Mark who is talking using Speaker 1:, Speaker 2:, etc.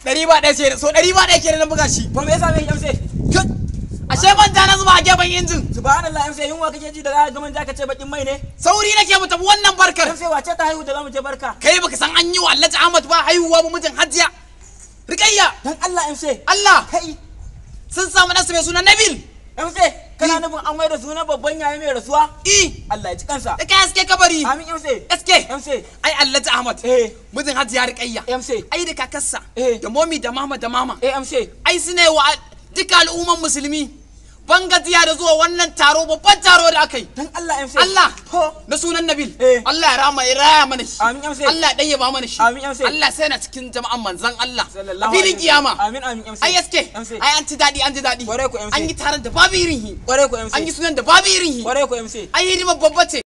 Speaker 1: ɗari ba ɗaya ce so ɗari ba ɗaya ke na buga shi
Speaker 2: to me yasa me MC
Speaker 1: ashe manja na zuba a gefen injin
Speaker 2: subhanallah MC yunwa kake ji da za ka ga manja ka ce bakin mai ne
Speaker 1: sauri nake mu tafi wannan barkar
Speaker 2: MC wace ta haihu da za mu je barka
Speaker 1: kai baka san an yi wa Alhaji Ahmad ba haihuwa ba mijin Hajiya Rikayya
Speaker 2: dan Allah MC
Speaker 1: Allah
Speaker 2: kai
Speaker 1: sun samu nasu mai suna Nabil
Speaker 2: MC kana nufin an mai da sunan babban yayi mai rasuwa
Speaker 1: i
Speaker 2: Allah ya ji kansa
Speaker 1: da kai haske kabari
Speaker 2: amin MC
Speaker 1: SK
Speaker 2: MC
Speaker 1: ai Alhaji Ahmad
Speaker 2: eh
Speaker 1: mijin Hajiya Rikayya
Speaker 2: MC
Speaker 1: ai da kakarsa
Speaker 2: Eh.
Speaker 1: da momi da mama da mama
Speaker 2: eh MC
Speaker 1: ai su ne wa duka al'umman musulmi ban gajiya da zuwa wannan taro babban taro da aka yi
Speaker 2: dan Allah MC
Speaker 1: Allah
Speaker 2: to
Speaker 1: na sunan Nabil
Speaker 2: Eh.
Speaker 1: Allah ya rama ya raya mana shi
Speaker 2: Amin, ya sai.
Speaker 1: Allah ya ɗayyaba mana shi
Speaker 2: Amin, ya sai.
Speaker 1: Allah sai na cikin jama'an manzan Allah a
Speaker 2: sallallahu
Speaker 1: filin
Speaker 2: alaihi
Speaker 1: kiyama
Speaker 2: amin amin MC
Speaker 1: ai yaske
Speaker 2: MC
Speaker 1: ai an ci daɗi an ji daɗi
Speaker 2: Kwarai ku, MC.
Speaker 1: an yi taron da babu irin hi
Speaker 2: kware ku MC
Speaker 1: an yi sunan da babu irin hi
Speaker 2: kware ku MC
Speaker 1: ai hidimar babba ce